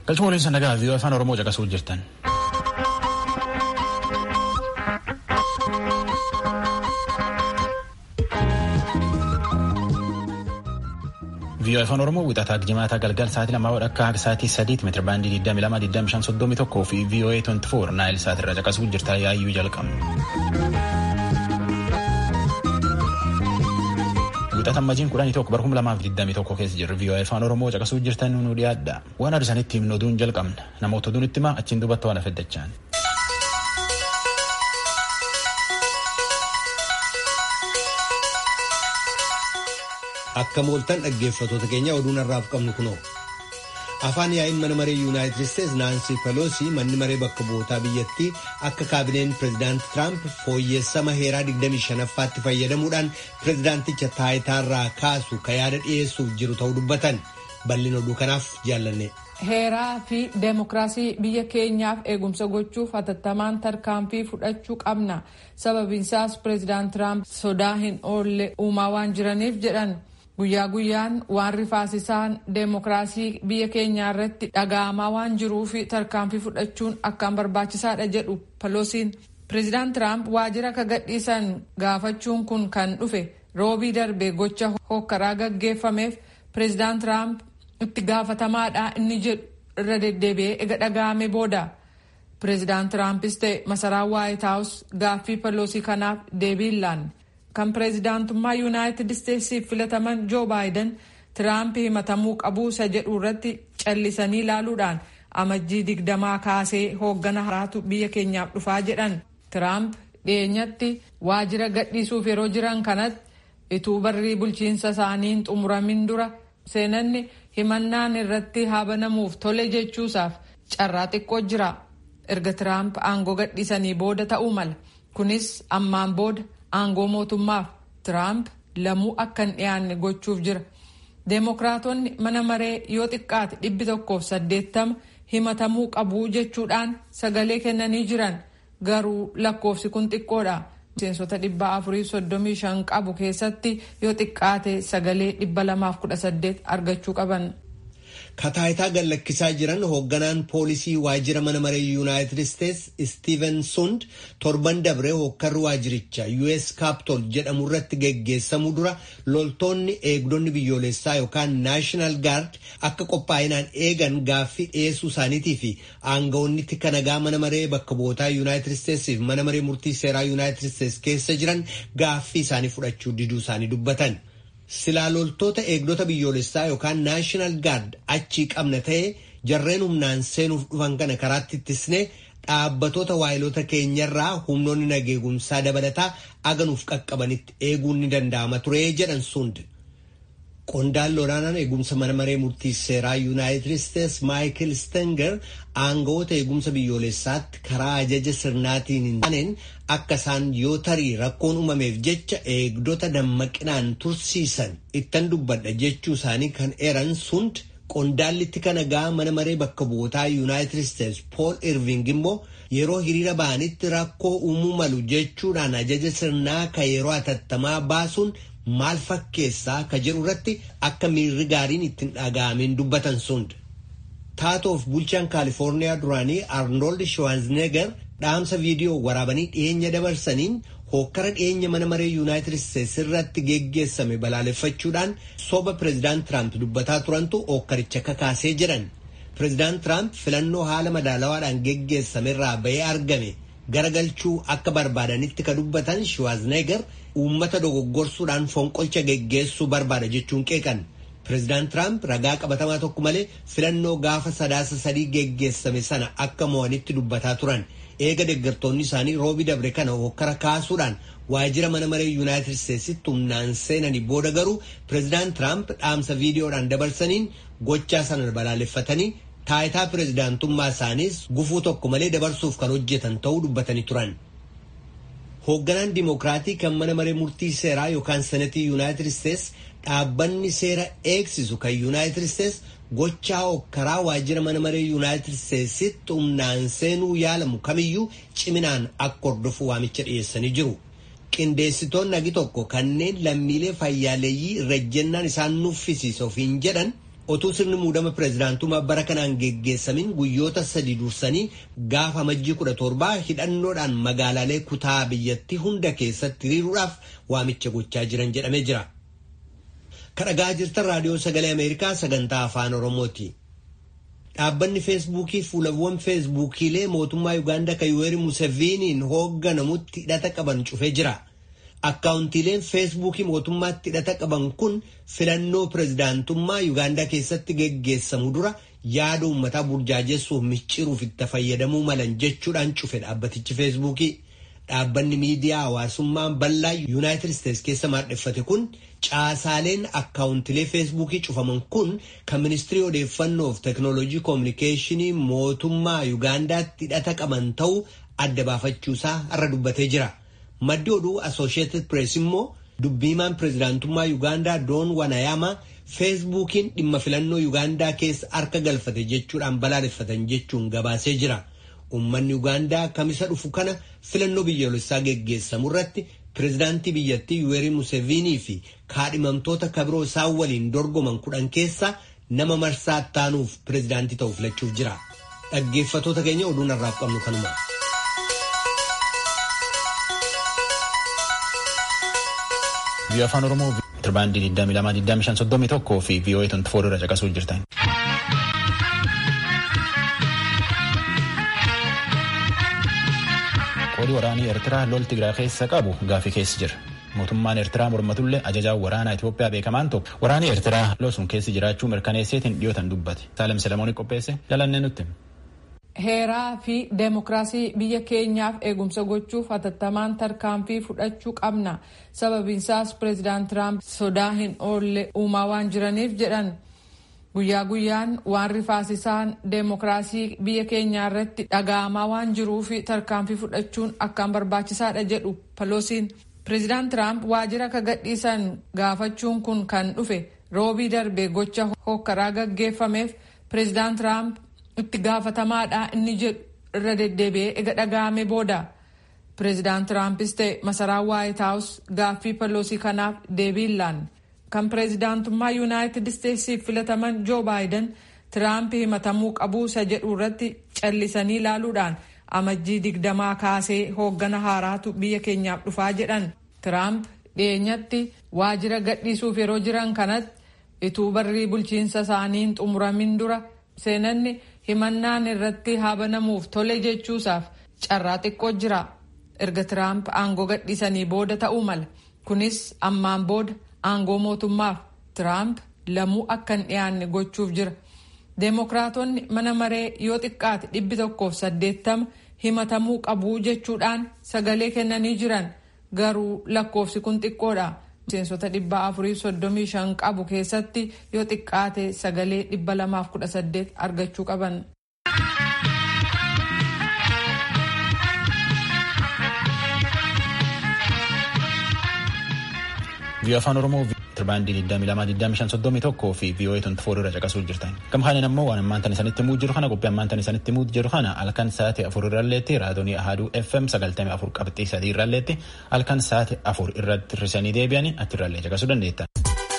Galchuma waliin nagaa viiyoo afaan Oromoo caqasuu jirtan. viiyoo afaan Oromoo wixataa jimaataa galgal sa'aatii lamaa akka sa'aatii sadiitti meetira baandii 22,2531 fi viiyoo 24 naayil sa'aatirra caqasuu jirta yaayyuu jalqabna. Wixata ammajiin kudhanii tokko bara kuma lamaaf digdamii tokko keessa jirru viiyoo afaan Oromoo caqasuu jirtan nu dhiyaadha. Waan arsanitti himnu oduun jalqabna. Namoota oduun itti himaa achiin duubatti waan afeddachaan. Akka mooltan dhaggeeffatoota keenya oduun har'aaf qabnu kunoo. Afaan yaa'iin mana maree Yuunaayitid Isteets Naansii Peloosi manni maree bakka bu'ootaa biyyattii akka kaabineen pireezidaant Tiraamp fooyyessama heeraa 25ffaatti fayyadamuudhaan pireezidaanticha taayitaarraa kaasu ka yaada dhiyeessuuf jiru ta'uu dubbatan. Bal'ina oduu kanaaf jaallanne. Heeraa fi deemokiraasii biyya keenyaaf eegumsa gochuuf hatattamaan tarkaanfii fudhachuu qabna. Sababiinsaas pireezidaant Tiraamp sodaa hin oolle uumaa waan jiraniif jedhan. Guyyaa guyyaan waan rifaasisaan deemokiraasii biyya keenyaa irratti dhaga'amaa waan jiruuf tarkaanfii fudhachuun akkaan barbaachisaadha jedhu Peloosiin. Pireezidaant Tiraamp waajjira akka gadhiisan gaafachuun kun kan dhufe roobii darbe gocha hokkaraa gaggeeffameef pireezidaant Tiraamp itti gaafatamaadha inni jedhu irra deddeebi'ee ega dhaga'ame booda. Pireezidaant Tiraampis ta'e masaraan Waayit Haawus gaaffii Peloosii kanaaf deebii hin laanne. kan pireezidaantummaa yuunaayitid isteetsiif filataman joo baayiden tiraamp himatamuu qabuu isa jedhu irratti callisanii ilaaluudhaan amajjii digdamaa kaasee hooggana haaraatu biyya keenyaaf dhufaa jedhan tiraamp dhiyeenyatti waajjira gadhiisuuf yeroo jiran kanatti ituu barrii bulchiinsa isaaniin xumuramin dura seenanni himannaan irratti haabanamuuf tole jechuusaaf carraa xiqqoo jira erga tiraamp aangoo gadhiisanii booda ta'uu mala kunis ammaan booda. aangoo mootummaaf tiraamp lamuu akka hin dhiyaanne gochuuf jira deemokiraatonni mana maree yoo xiqqaate dhibbi tokkoof saddeettama himatamuu qabuu jechuudhaan sagalee kennanii jiran garuu lakkoofsi kun xiqqoodha miseensota dhibba afurii soddomii shan qabu keessatti yoo xiqqaate sagalee dhibba lamaaf kudha saddeet argachuu qaban. kataayitaa gallakkisaa jiran hoogganaan poolisii waajjira mana maree yuunaayitid isteets istiiven sund torban dabree hokkarri waajjiricha us kaaptol jedhamu irratti geggeessamuu dura loltoonni eegdonni biyyoolessaa yookaan naashinaal gaard akka qophaa'inaan eegan gaaffii dhiyeessuu isaaniitii fi aangawoonni tika nagaa mana maree bakka bu'ootaa yuunaayitid isteetsiif mana maree murtii seeraa yuunaayitid isteets keessa jiran gaaffii isaanii fudhachuu diduu isaanii dubbatan. silaa loltoota eegdota biyyoolessaa yookaan naashinaal gaard achii qabna ta'e jarreen humnaan seenuuf dhufan kana karaatti ittisne dhaabbatoota waayilota keenyarraa humnoonni nageegumsaa dabalataa aganuuf qaqqabanitti eeguun ni danda'ama ture jedhan sund. Qondaalli olaanaan eegumsa mana maree murtii seeraa yuunaayitid isteets maayikil stenger aangawoota eegumsa biyyoolessaatti karaa ajaja sirnaatiin hin taaneen akka isaan yoo tarii rakkoon uumameef jecha eegdota dammaqinaan tursiisan ittan dubbadha jechuu isaanii kan eeran sund qondaalli tika nagaa mana maree bakka bu'ootaa yuunaayitid isteets pool irving immoo yeroo hiriira ba'anitti rakkoo uumuu malu jechuudhaan ajaja sirnaa ka yeroo atattamaa baasuun maal fakkeessaa ka jedhu irratti akka miirri gaariin ittiin dhaga'ameen dubbatan sund. taatoof bulchaan kaalifoorniyaa duraanii arnold shwaazneegar dhaamsa viidiyoo waraabanii dhiyeenya dabarsaniin hookkara dhiyeenya mana maree yuunaayitid isteets irratti geggeessame balaaleffachuudhaan soba pireezidaant tiraamp dubbataa turantu hookkaricha kakaasee jedhan pireezidaant tiraamp filannoo haala madaalawaadhaan geggeessame irraa bahee argame garagalchuu akka barbaadanitti ka dubbatan shwaazneegar uummata dogoggorsuudhaan fonqolcha geggeessuu barbaada jechuun qeeqan. Pireezidaant Tiraamp ragaa qabatamaa tokko malee filannoo gaafa sadaasa sadii geggeessame sana akka mo'anitti dubbataa turan. Eega deeggartoonni isaanii roobi dabre kana hokkara kaasuudhaan waajjira mana maree yuunaayitid isteetsitti humnaan seenanii booda garuu pireezidaant Tiraamp dhaamsa viidiyoodhaan dabarsaniin gochaa sana balaaleffatanii taayitaa pireezidaantummaa isaaniis gufuu tokko malee dabarsuuf kan hojjetan ta'uu dubbatanii turan. Hoogganaan Dimookiraatii kan mana maree murtii seeraa yookaan senetii yuunaayitid isteets dhaabbanni seera eegsisu kan yuunaayitid isteets gochaa hokkaraa waajjira mana maree yuunaayitid isteetsitti humnaan seenuu yaalamu kamiyyuu ciminaan akka hordofu waamicha dhiyeessanii jiru. Qindeessitoonni agi tokko kanneen lammiilee fayyaaleeyyii irra ejjennaan isaan nuffisiisa ofiin jedhan otuu sirni muudama pireezidaantummaa bara kanaan geggeessamin guyyoota sadi dursanii gaafa amajjii kudha torbaa hidhannoodhaan magaalaalee kutaa biyyattii hunda keessatti hiriiruudhaaf waamicha gochaa jiran jedhamee jira. kadhagaa jirtan raadiyoo sagalee ameerikaa sagantaa afaan oromooti. dhaabbanni feesbuukii fuulawwan feesbuukiilee mootummaa yuugaandaa kan yuweeri museviiniin hoogganamutti hidhata qaban cufee jira. akkaawuntiileen feesbuukii mootummaatti hidhata qaban kun filannoo pireezidaantummaa yuugaandaa keessatti geggeessamu dura yaada uummataa burjaajessuuf micciruuf itti fayyadamuu malan jechuudhaan cufe dhaabbatichi feesbuukii. Dhaabbanni miidiyaa hawaasummaa bal'aa yuunaayitid isteetsi keessa maadheffate kun caasaaleen akkaawuntilee feesbuukii cufaman kun kan ministirii odeeffannoof teeknooloojii koominikeeshinii mootummaa yuugaandaatti hidhata qaban ta'uu adda baafachuusaa har'a dubbatee jira. Maddi oduu Associated Press immoo dubbiimaan pireezidaantummaa Yuugaandaa Doon Wanayaama feesbuukiin dhimma filannoo Yuugaandaa keessa harka galfate jechuudhaan balaaleffatan jechuun gabaasee jira. Uummanni Yuugaandaa kamisa dhufu kana filannoo biyyoolessaa geggeessamu irratti pireezidaantii biyyattii Yuweerii Museviinii fi kaadhimamtoota kabiroo isaan waliin dorgoman kudhan keessaa nama marsaa taanuuf pireezidaantii ta'u filachuuf jira. Dhaggeeffatoota keenya oduun har'aaf qabnu kanuma. Biyya afaan Oromoo tirbaandii 22,2531 fi VOA 24 irra caqasuu jirtan. Qoodii waraanii Eertiraa lol Tigraay keessa qabu gaafii keessa jira. Mootummaan Eertiraa mormatullee ajajaan waraanaa Itoophiyaa beekamaan tokko waraanni Eertiraa lol sun keessa jiraachuu mirkaneesseetiin dhiyootan dubbate. Saalem Selemoonii qopheesse jalannee nutti. Heeraa fi deemokiraasii biyya keenyaaf eegumsa gochuuf hatattamaan tarkaanfii fudhachuu qabna. Sababiinsaas pireezidaant Tiraamp sodaa hin oolle uumaa waan jiraniif jedhan. Guyyaa guyyaan waan rifaasisaan deemokiraasii biyya keenyaa irratti dhaga'amaa waan jiruuf tarkaanfii fudhachuun akkaan barbaachisaadha jedhu Peloosiin. Pireezidaant Tiraamp waajjira akka gadhiisan gaafachuun kun kan dhufe roobii darbe gocha hokkaraa gaggeeffameef pireezidaant Tiraamp itti gaafatamaadha inni jedhu irra deddeebi'ee ega dhaga'ame booda pireezidaant tiraampis ta'e masaraan waayit haawus gaaffii peloosii kanaaf deebii laanne kan pireezidaantummaa yuunaayitid isteetsiif filataman joo baayiden tiraamp himatamuu qabuu isa jedhu irratti callisanii ilaaluudhaan amajjii digdamaa kaasee hooggana haaraatu biyya keenyaaf dhufaa jedhan tiraamp dhiyeenyatti waajjira gadhiisuuf yeroo jiran kanatti ituu barrii bulchiinsa isaaniin xumuramin dura seenanni himannaan irratti haa banamuuf tole jechuusaaf carraa xiqqoo jira erga tiraamp aangoo gadhiisanii booda ta'uu mala kunis ammaan booda aangoo mootummaaf tiraamp lamuu akka hin dhiyaanne gochuuf jira deemokiraatonni mana maree yoo xiqqaate dhibbi tokkoof saddeettama himatamuu qabuu jechuudhaan sagalee kennanii jiran garuu lakkoofsi kun xiqqoodha. miseensota dhibba afurii soddomii shan qabu keessatti yoo xiqqaate sagalee dhibba lamaaf kudha saddeet argachuu qaban. Biyya afaan Oromoo tirbaandii 22,2531 fi VOA 24 irra caqasuu jirtan. Gam kanaan ammoo waan ammaan tan isanitti himuu jiru kana qophii ammaan tan isanitti himuu jiru kana halkan sa'aatii afur irralleetti raadiyoo ahaduu FM 94 qabxii sadii irralleetti halkan sa'aatii afur irratti hirrisanii deebi'anii achirrallee caqasuu dandeettan.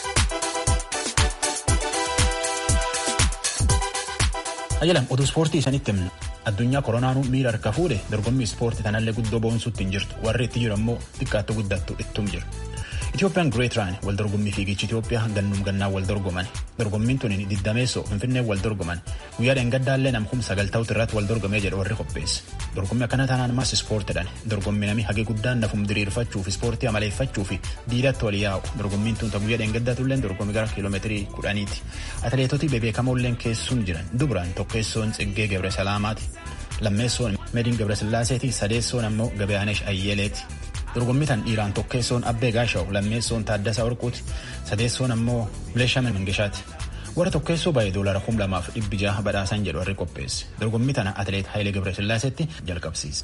Ajalam oduu ispoortii isanitti himna. Addunyaa koronaanuu miira harka fuudhe dorgommii ispoortii kanallee guddoo boonsuutti hin jirtu warri itti jiru ammoo xiqqaattu guddattu ittum jiru. Itoophiyaan Greet Raan wal dorgommii fiigichi Itoophiyaa gannum gannaan wal dorgoman. Dorgommiin tun diddameessoo Finfinnee wal dorgoman. Guyyaa dheengaddaallee nam kum sagal ta'utti irratti wal dorgomee jedhu warri qopheesse. Dorgommii akkana taanaan maas ispoortiidhaan dorgommii namni hagee guddaan nafum diriirfachuuf ispoortii amaleeffachuu fi diidatti wal yaa'u. Dorgommiin tun guyyaa dheengaddaatullee dorgommii gara kiiloomeetirii kudhaniiti. Atileetota bebeekamoolleen keessuun jiran dubraan tokkeessoon Tsiggee Gebre Salaamaati. Lammeessoon Mediin Gebre Sillaaseeti sadeessoon ammoo Gabiyaanesh Ayyeleeti. dorgommii tan dhiiraan tokkeessoon abbee gaashaw lammeessoon taaddasaa warquuti sadeessoon ammoo bileeshamin mangishaati warra tokkeessoo baay'ee doolara kum lamaaf dhibbi jaha badhaasan jedhu warri qopheesse dorgommii tana atileet Hayilee Gebresillaasetti jalqabsiise.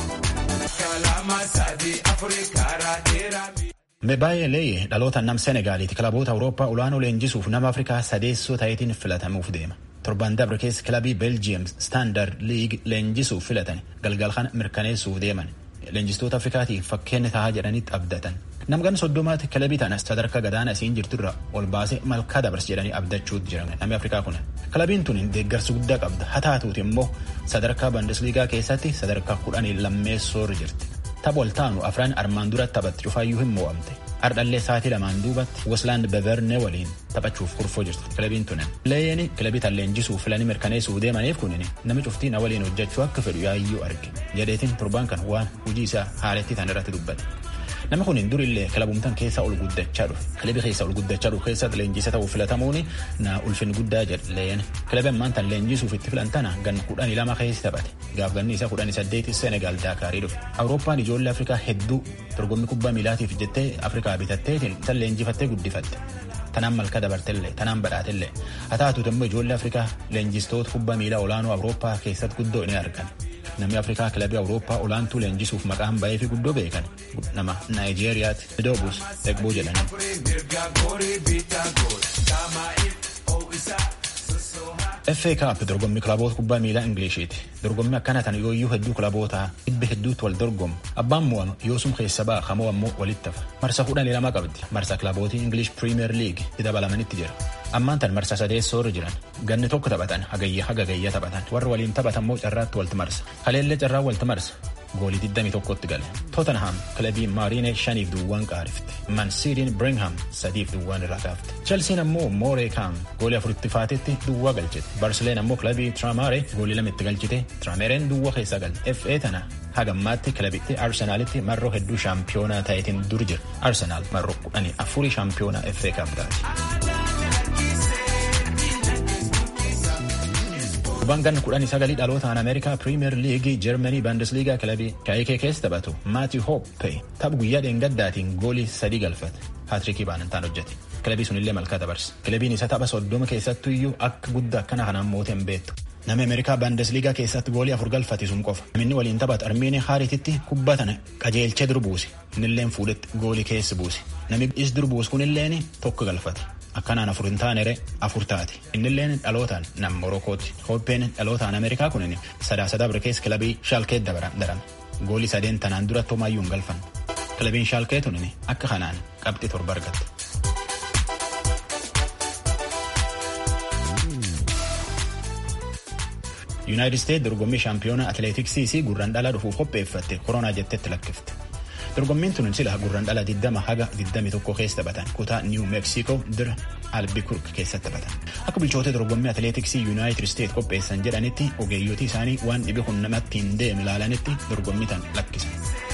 Mebaayee Leeyye dhaloota nam Senegaaliiti kilaboota Awurooppaa olaanoo leenjisuuf nama Afrikaa sadeessoo ta'eetiin filatamuuf deema. Torban dabre keessa kilabii Beeljiyeem Staandard Liig leenjisuuf filatan galgal kana mirkaneessuuf deeman. Leenjistoota Afrikaatiif fakkeenya tahaa jedhanitti abdatan. Namgan soddomaatti kilabii tana sadarkaa gadaana isiin jirturra ol baasee malkaa dabarsi jedhanii abdachuutti jiran namni Afrikaa kun. Kilabiin tun deeggarsa guddaa qabda. Haa taatuuti immoo sadarkaa Bundesliigaa keessatti sadarkaa kudhanii lammeessoorra jirti. Tapha ol taanu afran armaan duratti taphatti cufaayyuu hin mo'amte. Ardhallee sa'aatii lamaan duubatti Westland Beverne waliin taphachuuf kurfoo jirti kilabiin tunen. Leeyeen kilabii tan leenjisuu filanii mirkaneessuu deemaniif kunin nami cuftii na waliin hojjechuu akka fedhu yaayyuu arge. Jedheetiin torbaan kan waan hojii isaa haaletti tan irratti dubbate. Namni kun durillee kilabumtan keessa ol guddachaa dhufe. Kilabii keessa ol guddachaa dhufe keessatti leenjisa ta'uu filatamuun na ulfin guddaa jedhe leeyeen. Kilabii ammaan tan leenjisuuf itti filan tana gan kudhanii lama keessa taphate. Gaaf ganni isaa kudhanii saddeeti Senegaal Daakaarii dhufe. Awurooppaan ijoollee Afrikaa hedduu dorgommii kubbaa miilaatiif jettee Afrikaa bitatteetiin tan leenjifattee guddifatte. Tanaan malka dabartellee tanaan badhaatellee haa taatuutu immoo ijoollee Afrikaa leenjistoota kubbaa miilaa olaanoo Awurooppaa keessatti guddoo ni argan. Namni Afrikaa kilabii Awurooppaa olaantuu leenjisuuf maqaan bahee fi guddoo beekan nama Naayijeeriyaatti Midoobus Egboo jedhani. FA Cup dorgommii kilaboota kubbaa miilaa Ingiliishiiti. Dorgommii akkana tan yooyyuu hedduu kilabootaa dhibba hedduutti wal dorgomu. Abbaan mo'anu yoosum keessa ba'a hamoo ammoo walitti hafa. Marsa kudhanii lama qabdi. Marsa kilabootii English Premier League itti dabalamanitti jira. Ammaan tan marsa sadeessoo irra jiran. Ganni tokko taphatan hagayya haga gayya taphatan. Warra waliin taphatan immoo carraatti walti marsa. Haleellee carraa walti marsa. Goolii 21tti gale. Tottenham kilabii Maariine shaniif duwwaan qaarifte. Mansiidiin Birmingham sadiif duwwaan irraa kaafte. Chelsiin ammoo Mooree Kaam goolii afuritti faatetti duwwaa galchite. Barsileen ammoo kilabii Tramare goolii lama itti galchite. Tramereen duwwaa keessa galte. FA tana hagammaatti kilabitti Arsenaalitti marroo hedduu shaampiyoonaa ta'eetiin dur jira. Arsenaal marroo kudhanii afurii shaampiyoonaa FA Cup taati. Kubbaan ganna kudhanii sagalii dhalootaan Ameerikaa Piriimeer Liigii Jarmanii Baandisliigaa kilabii shaayikee keessa taphatu Maati Hoppe tapha guyyaa dheengaddaatiin goolii sadii galfate. Haatirikii baanantaan hojjete. Kilabii sunillee malkaa dabarse. Kilabiin isa tapha soddoma keessattuyyuu akka guddaa akkana kanaan mootii hin beektu. Namni Ameerikaa Baandisliigaa keessatti goolii afur galfate sun qofa. Namni waliin taphatu Armiinii Haarititti kubbaa tana qajeelchee dur buuse. Innilleen fuudhetti goolii keessa buuse. Namni is dur buuse kunilleen tokko galfate. Akkanaan afur hin taanere afur taate. Innilleen dhalootaan nam Morokooti. Hoppeen dhalootaan Ameerikaa kunin sadaa sadaa bira keessa kilabii Shaalkee darame. Goolii sadeen tanaan dura Toomayyuu hin galfan. Kilabiin Shaalkee tunin akka kanaan qabxii torba argatte. Yuunaayitid Isteet dorgommii shaampiyoonaa atileetiksii gurraan dhalaa dhufuuf qopheeffatte koronaa jettetti lakkifte. Dorgommiin tun sila gurraan dhala 20 haga 21 keessa taphatan kutaa Niiw Meeksikoo dira Albikurk keessatti taphatan. Akka bulchoota dorgommii atileetiksii Yuunaayitid Isteet qopheessan jedhanitti ogeeyyotii isaanii waan dhibi kun namatti hin deeme ilaalanitti dorgommii tan lakkisan.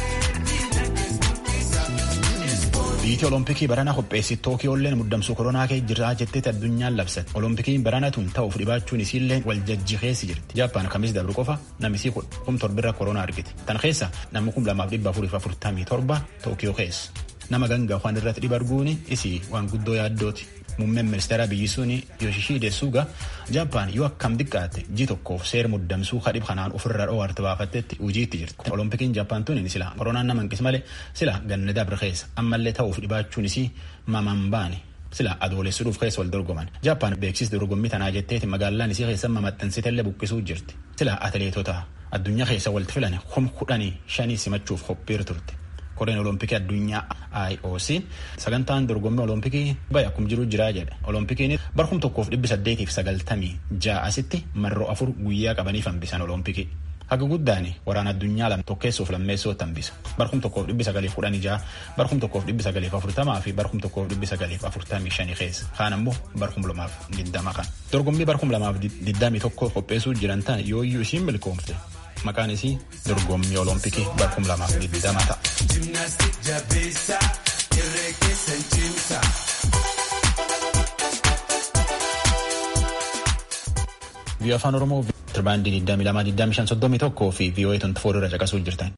Biyyi Olompikii barana qopheessi Tookiyoolleen muddamsuu koronaa kee jiraa jetteeti addunyaan labsate. Olompikiin barana tun ta'uuf dhibaachuun isiillee wal jajjiheessi jirti. Jaappaan kamis dabru qofa namisii kum torbirra koronaa argite. Tan keessa namni kum lamaaf dhibba afuriif afurtamii torba Tookiyoo keessa. Nama ganga waan irratti dhiba arguun isii waan guddoo yaaddooti. Muummeen ministeera biyyi sun Yoshishide Suga Jaappaan yoo akkam xiqqaate ji tokkoof seera muddamsuu kadhib kanaan ofirra dhoowwarte baafattetti hojiitti jirti. Olompikiin Jaappaan tun sila koronaan nama hanqis malee sila ganna dabre keessa ammallee ta'uuf dhibaachuun isii mamaan baane. Sila adoolessuudhuuf keessa wal dorgoman. Jaappaan beeksisa dorgommii tanaa jetteeti magaalaan isii keessa mamaxxansitellee buqqisuu jirti. Sila atileetota addunyaa keessa walitti filan kum kudhanii shanii simachuuf qophiirra turte. Koreen Olompikii addunyaa IOC sagantaan dorgommii Olompikii baay'ee akkuma jiru jiraa jedha. Olompikiin barkum tokkoof dhibbi saddeetiif sagaltamii ja'asitti marroo afur guyyaa qabaniif hambisan Olompikii. Haga guddaan waraana addunyaa lama tokkeessuuf lammeessootti hambisa. Barkum tokkoof dhibbi sagaliif kudhanii ja'a, barkum tokkoof dhibbi sagaliif afurtamaa fi barkum tokkoof dhibbi sagaliif afurtamii shanii keessa. Kaan ammoo barkum lamaaf digdama kan. Dorgommii barkum lamaaf digdamii tokko qopheessuu jiran ta'an yooyyuu isiin milkoomte. Maqaan isii dorgommii Olompikii barkum lamaaf digdama ta'a. Biyya afaan Oromoo tirbaandii 22,2531 fi VOA 24 irra caqasuu jirtan.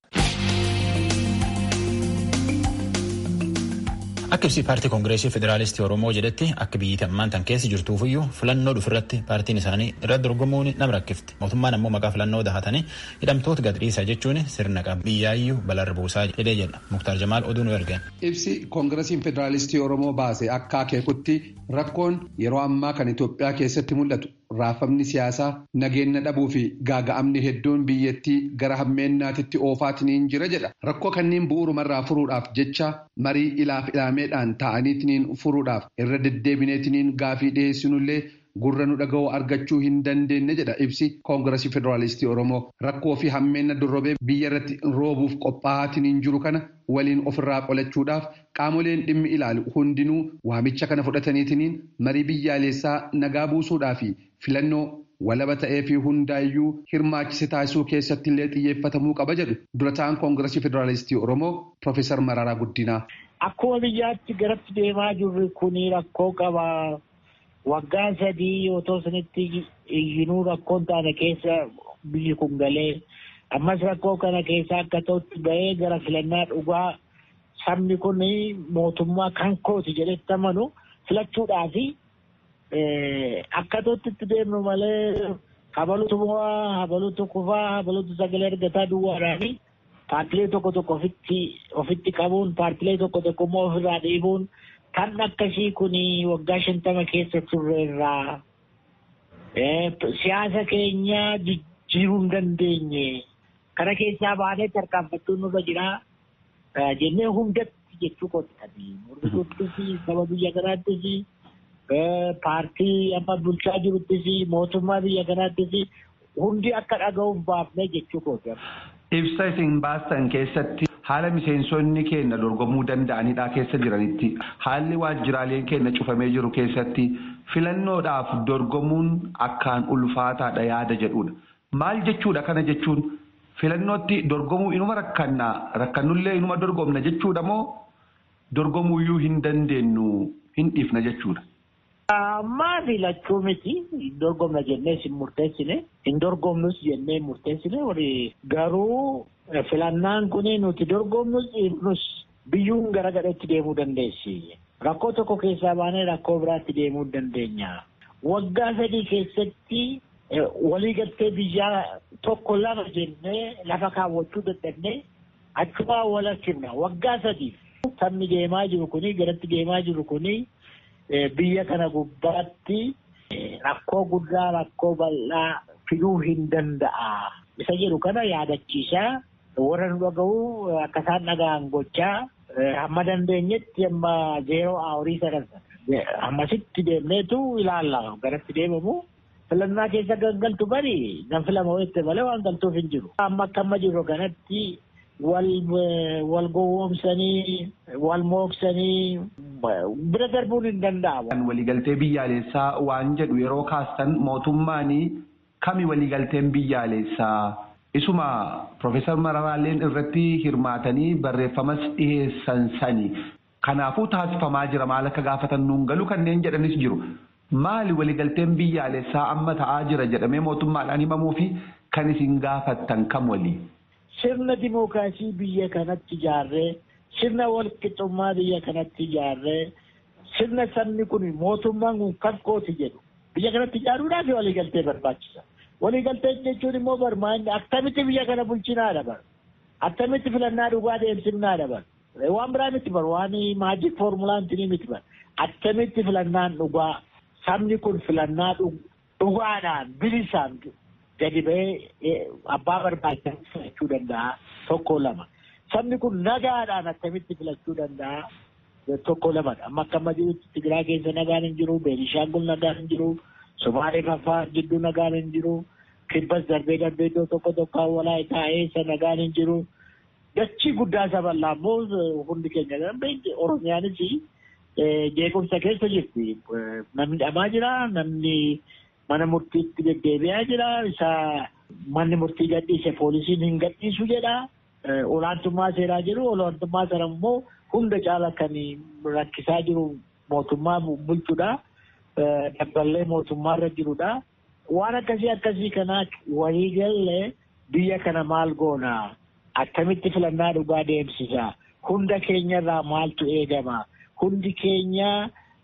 Akka ibsi paartii koongireesii federaalistii Oromoo jedhetti akka biyyi ammaan tan keessa jirtuufiyyuu filannoo dhufirratti paartiin isaanii irratti dorgomuun nama rakkifti. Mootummaan ammoo maqaa filannoo dahatanii hidhamtoota gadhiisaa jechuun sirna qaba. Biyyaayyuu balarra buusaa jedhee jedha. Muktaar Jamaal oduu nu ergan. Ibsi koongireesiin federaalistii Oromoo baase akka akeekutti rakkoon yeroo ammaa kan Itoophiyaa keessatti mul'atu raafamni siyaasaa nageenya dhabuu fi gaaga'amni hedduun biyyattii gara hammeennaatitti oofaatiniin jira jedha. Rakkoo kanneen bu'uurumarraa furuudhaaf jecha marii ilaaf ilaameedhaan ta'aniitiniin furuudhaaf irra deddeebineetiniin gaafii dhiyeessinullee gurra nu dhaga'uu argachuu hin dandeenye jedha ibsi koongiresii federaalistii oromoo rakkoo fi hammeenna dorrobee biyya irratti roobuuf qophaa'aatiin jiru kana waliin ofirraa qolachuudhaaf qaamoleen dhimmi ilaalu hundinuu waamicha kana fudhataniitiin marii biyyaalessaa nagaa buusuudhaa fi filannoo walaba ta'ee fi hundaayyuu hirmaachise taasisuu keessatti illee xiyyeeffatamuu qaba jedhu dura ta'an koongiresii federaalistii oromoo piroofeesar Mararaa Guddinaa. Akkuma biyyaatti garatti deemaa jirru kuni rakkoo qaba. waggaa sadii otoo sanitti iyyinuu rakkoon taane keessa biyyi kun galee ammas rakkoo kana keessa akka ta'utti bahee gara filannaa dhugaa sabni kun mootummaa kan kooti jedhetti amanu filachuudhaaf akka ta'utti itti deemnu malee habalutu mo'aa habalutu kufaa habalutu sagalee argataa duwwaadhaani paartilee tokko tokko ofitti qabuun paartilee tokko tokko immoo ofirraa dhiibuun. kan akkasii kun waggaa shantama keessa turreerraa siyaasa keenya jijjiiruu hin dandeenye kana keessaa baanee tarkaanfachuun nurra jira jennee hundatti jechuu qottanii murtisuuttis saba biyya kanaattis paartii amma bulchaa jiruttis mootummaa biyya kanaattis hundi akka dhaga'uuf baafnee jechuu qotta. Ibsa isin baastan keessatti haala miseensonni keenya dorgomuu danda'anidha keessa jiranitti haalli waajjiraaleen keenya cufamee jiru keessatti filannoodhaaf dorgomuun akkaan ulfaataadha yaada jedhudha. Maal jechuudha kana jechuun filannootti dorgomuu inuma rakkannaa rakkannullee inuma dorgomna jechuudha moo dorgomuuyyuu hin dandeenyu hin dhiifna jechuudha. Ammaa filachuu miti hin dorgomna jennee hin murteessine hin dorgomnus jennee hin murteessine garuu filannaan kun nuti dorgomnus dhiifnus biyyuun gara gadheetti deemuu dandeessi. Rakkoo tokko keessaa baanee rakkoo biraatti deemuu dandeenya. Waggaa sadii keessatti waliigaltee biyyaa tokko lama jennee lafa kaawwachuu dadhabnee achumaa wal argina. Waggaa sadiif sabni deemaa jiru kuni garatti deemaa jiru kuni biyya kana gubbaatti rakkoo guddaa rakkoo bal'aa fiduu hin danda'a. Isa jedhu kana yaadachiisaa warra nu dhaga'u akka isaan dhaga'an gochaa hamma dandeenyetti amma zeeroo horii sadarsa. Hammasitti deemneetu ilaalla garatti deemamu. Filannaa keessa gangaltu bari nan filama wayette malee waan galtuuf hin jiru. Amma akka amma jirru kanatti wal gowwoomsanii wal mooksanii bira darbuun hin danda'amu. Waliigaltee biyyaalessaa waan jedhu yeroo kaastan mootummaanii kami waliigalteen biyyaalessaa isuma Profeesar Mararaalleen irratti hirmaatanii barreeffamas dhiheessan sani. Kanaafuu taasifamaa jira maal akka gaafatan nuun galu kanneen jedhanis jiru. Maali waliigalteen biyyaalessaa amma ta'aa jira jedhamee mootummaadhaan himamuu fi kan isin gaafattan kam walii? Sirna dimookiraasii biyya kanatti ijaarree sirna walqixxummaa biyya kanatti ijaarree sirna sabni kun mootummaan kun kan kooti jedhu biyya kanatti ijaaruudhaaf waliigaltee barbaachisa. Waliigaltee jechuun immoo barmaanni akkamitti biyya kana bulchinaa dabar akkamitti filannaa dhugaa deemsifnaa dabar waan biraa miti bar waan maajik foormulaan tinii miti bar akkamitti filannaan dhugaa sabni kun filannaa dhugaadhaan bilisaan gadi ba'ee abbaa barbaachisan filachuu danda'a tokko lama. Sabni kun nagaadhaan akkamitti filachuu danda'a tokko lamadha. Amma akka amma jirutti Tigiraa keessa nagaan hin jiru, Beenishaangul nagaan hin jiru, Somaalee Faffaa gidduu nagaan hin jiru, Kibbas darbee darbee iddoo tokko tokko walaayitaa eessa nagaan hin jiru. Dachii guddaa isa bal'aa immoo hundi keenya darbee Oromiyaanis jeequmsa keessa jirti. Namni dhamaa jira, namni mana murtiitti deddeebi'aa jira isa manni murtii gadhiise poolisiin hin gadhiisu jedha olaantummaa seeraa jiru olaantummaa sana immoo hunda caala kan rakkisaa jiru mootummaa bulchuudha dabballee mootummaarra jirudha waan akkasii akkasii kanaa waliigallee biyya kana maal goona akkamitti filannaa dhugaa deemsisa hunda keenyarraa maaltu eegama hundi keenya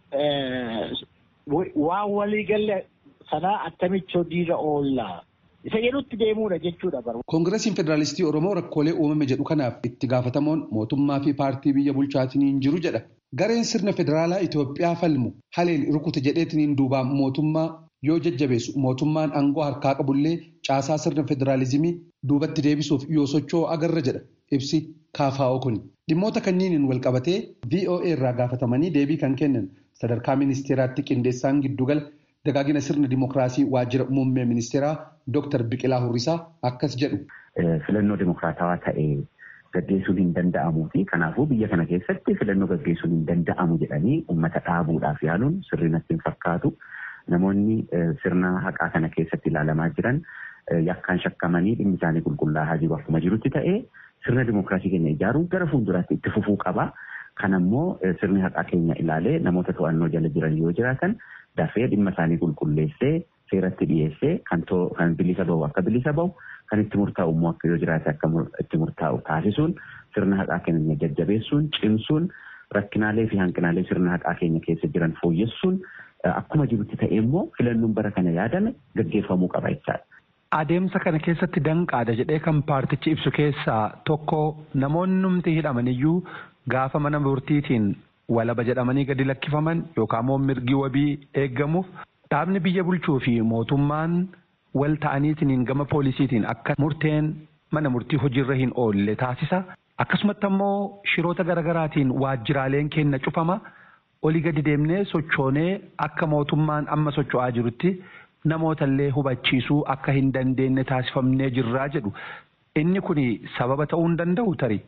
waan waliigalle sanaa attamitti hojiirra oolla. Isa jedhutti deemuudha jechuudha bara. Koongiresiin Federaalistii Oromoo rakkoolee uumame jedhu kanaaf itti gaafatamoon mootummaa fi paartii biyya bulchaatiin jiru jedha. Gareen sirna federaalaa Itoophiyaa falmu haleen rukute jedheetiin duubaan mootummaa yoo jajjabeessu mootummaan aangoo harkaa qabullee caasaa sirna federaalizimii duubatti deebisuuf yoo socho'u agarra jedha ibsi kaafaa'oo kuni. Dhimmoota kanniiniin wal qabatee VOA irraa gaafatamanii deebii kan kennan sadarkaa ministeeraatti qindeessaan giddugala dagaagina sirna dimokiraasii waajjira muummee ministeeraa Dr. Biqilaa Hurrisaa akkas jedhu. Filannoo dimokiraatawaa ta'e gaggeessuun hin danda'amuu fi kanaafuu biyya kana keessatti filannoo gaggeessuun hin danda'amu jedhanii uummata dhaabuudhaaf yaaluun sirrii natti hin fakkaatu. Namoonni sirna haqaa kana keessatti ilaalamaa jiran yakkaan shakkamanii dhimmi isaanii qulqullaa'aa jiru akkuma jirutti ta'ee sirna dimokiraasii keenya ijaaruun gara fuulduraatti itti fufuu qaba. Kan ammoo sirni haqaa keenya ilaalee namoota to'annoo jala jiran yoo jiraatan dafee dhimma isaanii qulqulleessee seeratti dhiyeessee kan bilisa bahu akka bilisa bahu kan itti murtaa'u immoo akka yoo jiraate akka itti murtaa'u taasisuun sirna haqaa keenya jajjabeessuun cimsuun rakkinaalee fi hanqinaalee sirna haqaa keenya keessa jiran fooyyessuun akkuma jirutti ta'e immoo filannoon bara kana yaadame gaggeeffamuu qaba jechaadha. Adeemsa kana keessatti danqaadha jedhee kan paartichi ibsu keessaa tokko namoonni numti hidhamaniyyuu gaafa mana murtiitiin walaba jedhamanii gadi lakkifaman yookaan immoo mirgi wabii eeggamuuf dhaabni biyya bulchuu fi mootummaan wal ta'aniitiin gama poolisiitiin akka murteen mana murtii hojiirra hin oolle taasisa. Akkasumatti ammoo shiroota garaagaraatiin waajjiraaleen keenya cufama. Olii gadi deemnee sochoonee akka mootummaan amma socho'aa jirutti namootallee hubachiisuu akka hin dandeenye taasifamnee jirraa jedhu. Inni kun sababa ta'uu hin danda'u tarii.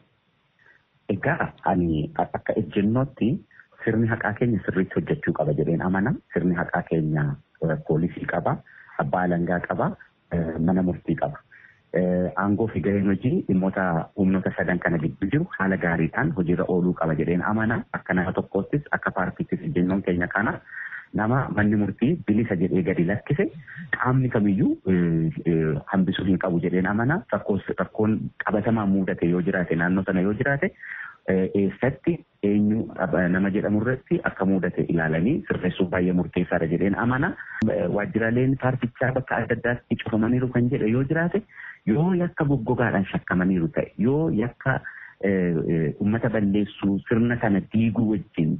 Egaa ani akka ejjennootti sirni haqaa keenya sirriitti hojjechuu qaba jedheen amana. Sirni haqaa keenya poolisii qaba, abbaa alangaa qaba, mana murtii qaba. Aangoo fi gaheen hojii dhimmoota humnoota sadan kana gidduu jiru haala gaariidhaan hojiirra ooluu qaba jedheen amana. Akka nama tokkoottis akka paartiittis ejjennoon keenya kana nama manni murtii bilisa jedhee gadi lakkise qaamni kamiyyuu hambisuu hin qabu jedheen amana. Rakkoon qabatamaa mudate yoo jiraate naannoo sana yoo jiraate eessatti eenyu nama jedhamu irratti akka mudate ilaalanii sirreessuuf baay'ee murteessaadha jedheen amana. Waajjiraaleen paartichaa bakka adda addaatti cufamaniiru kan jedhe yoo jiraate yoo yakka goggogaadhaan shakkamaniiru ta'e yoo yakka uummata balleessuu sirna kana diiguu wajjin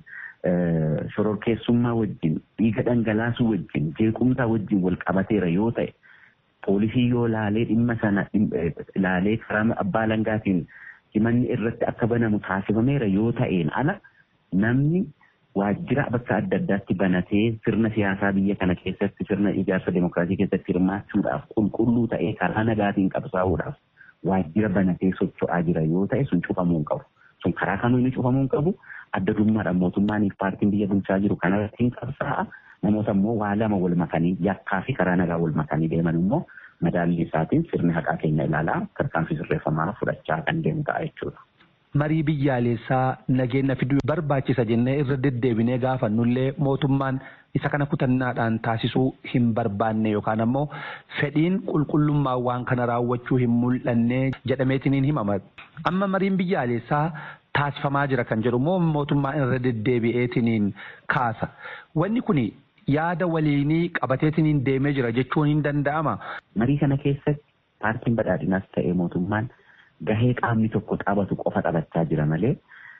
shororkeessummaa wajjin dhiiga dhangalaasuu wajjin jeequmsaa wajjin wal qabateera yoo ta'e poolisii yoo laalee dhimma sana laalee karaa abbaa alangaatiin himanni irratti akka banamu taasifameera yoo ta'een ala namni waajjira bakka adda addaatti banatee sirna siyaasaa biyya kana keessatti sirna ijaarsa demokiraasii keessatti hirmaachuudhaaf qulqulluu ta'ee karaa nagaatiin qabsaa'uudhaaf waajjira banatee socho'aa jira yoo ta'e sun cufamuu hin qabu. Sun karaa kamiinuu cufamuu hin qabu. Adda durummaadhaan mootummaaniif paartiin biyya bulchaa jiru kanarratti hin qabsaa'a. Namoota immoo waa lama wal makanii yakkaa fi karaa nagaa wal makanii deeman immoo madaalli isaatiin sirni haqaa keenya ilaalaa tarkaanfii sirreeffamaa fudhachaa kan deemu ta'a jechuudha. Marii biyyaalessaa nageenya fiduu barbaachisa jennee irra deddeebinee gaafannullee mootummaan isa kana kutannaadhaan taasisuu hin barbaanne yookaan ammoo fedhiin qulqullummaa waan kana raawwachuu hin mul'anne jedhameetiin himama. Amma mariin biyyaalessaa taasifamaa jira kan jedhu immoo mootummaan irra deddeebi'eetiin kaasa. Wanni kun yaada waliinii qabateetiin deemee jira jechuun hin danda'ama. Marii kana keessatti paartiin badhaadhinaas ta'ee mootummaan gahee qaamni tokko taphatu qofa taphachaa jira malee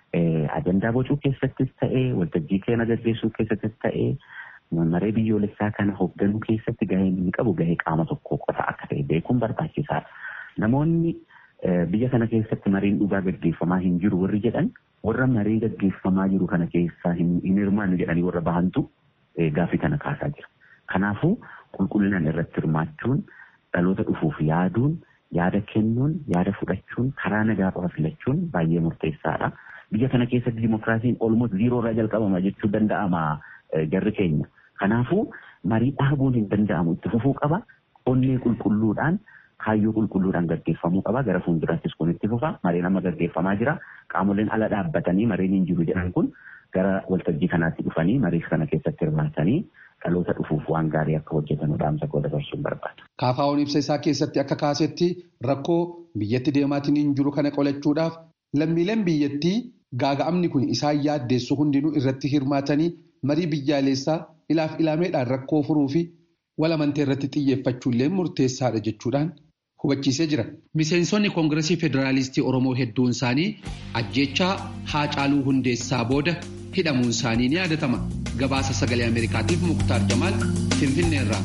ajandaa bocuu keessattis ta'ee waltajjii keenya gaggeessuu keessattis ta'ee maree biyyoolessaa kana hoogganuu keessatti gahee inni qabu gahee qaama tokko qofa akka ta'e beekuun barbaachisaadha. Namoonni biyya kana keessatti mariin dhugaa gaggeeffamaa hin jiru warri jedhan warra marii gaggeeffamaa jiru kana keessaa hin hirmaannu jedhanii warra bahantu gaaffii kana kaasaa jira. Kanaafuu qulqullinaan irratti hirmaachuun dhaloota dhufuuf yaaduun yaada kennuun yaada fudhachuun karaa nagaa qofa filachuun baay'ee murteessaadha. Biyya kana keessatti dimokiraasiin olmoot ziiroo irraa jalqabama jechuu danda'ama jarri keenya. Kanaafuu marii dhaabuun hin danda'amu itti fufuu qaba. Onnee qulqulluudhaan kaayyoo qulqulluudhaan gaggeeffamuu qaba. Gara fuulduraattis kun itti fufa. Mariin amma gaggeeffamaa jira. Qaamoleen ala dhaabbatanii mariin hin jiru jedhan kun gara waltajjii kanaatti dhufanii marii kana keessatti hirmaatanii dhaloota dhufuuf waan gaarii akka hojjetan dhaamsa koo dabarsuun barbaada. Kaafaa'oon ibsa isaa keessatti akka kaasetti rakkoo biyyatti deemaatiin hin jiru kana qolachuudhaaf lammiileen biyyattii gaaga'amni kun isaan yaaddeessu hundinuu irratti hirmaatanii marii biyyaalessaa ilaaf ilaameedhaan rakkoo furuu fi walamantee irratti xiyyeeffachuullee murteessaadha jechuudhaan hubachiisee jira. Miseensonni Koongiresii Federaalistii Oromoo hedduun isaanii ajjechaa Haacaaluu Hundeessaa booda hidhamuun isaanii ni yaadatama. gabaasa sagalee ameerikaatiif muktaar jamaal finfinneerraa.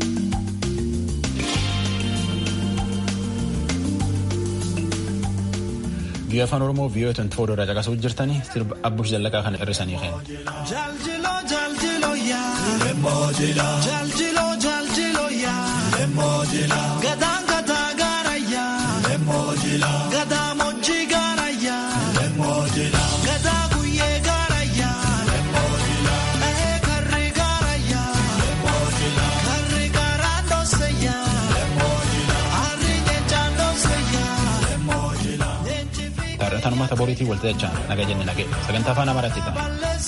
Biyya afaan Oromoo biyyoota twenty four irraa caqasuu jirtanii sirba abbush zallaqaa kana hir'isanii kenna. Jaljiloo jaljiloo yaa. Lemmoojila. Jaljiloo jaljiloo yaa. Lemmoojila. Gadaa gadaa gaara yaa. Lemmoojila. Gadaa mojjii gaara yaa. Lemmoojila. Gadaa guyyee gaara yaa. Lemmoojila. Ee karri gaara yaa. Lemmoojila. Karri gaara dhoose yaa. Lemmoojila. Harri nyeenchaa dhoose yaa. Lemmoojila. Taarrataan uummata boriitii walta jechaan naga jenne nage sagantaa afaan amaaraatti ta'a.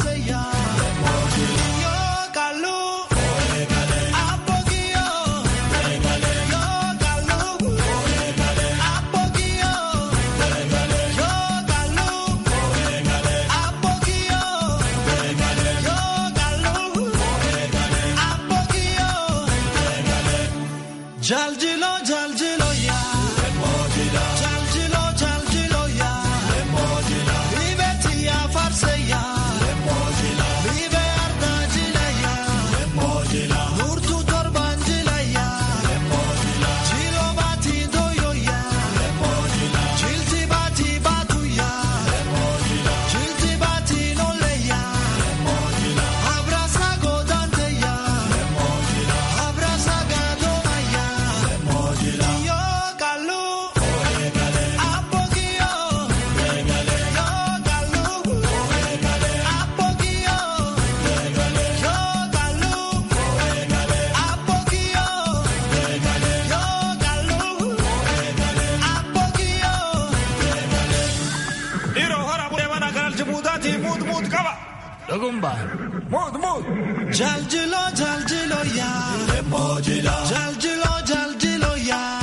Jaljilo jaljilo ya Jaljilo jaljilo ya Libeti ya farse ya Libe ardajila ya Nurtu torbanjila ya Jilo bati doyo ya Jilti bati batu ya Jilti bati nole ya Abrasa godante ya Abrasa gadoma ya Yo kalu Apogio Yo kalu Apogio Yo kalu Apogio Yo kalu Apogio Dhiiroo hora bulee mana kanalchi muudaatii muud muud qaba. Dhugumba. Muud muud. Jaljilo jaljilo ya Jaljilo jaljilo ya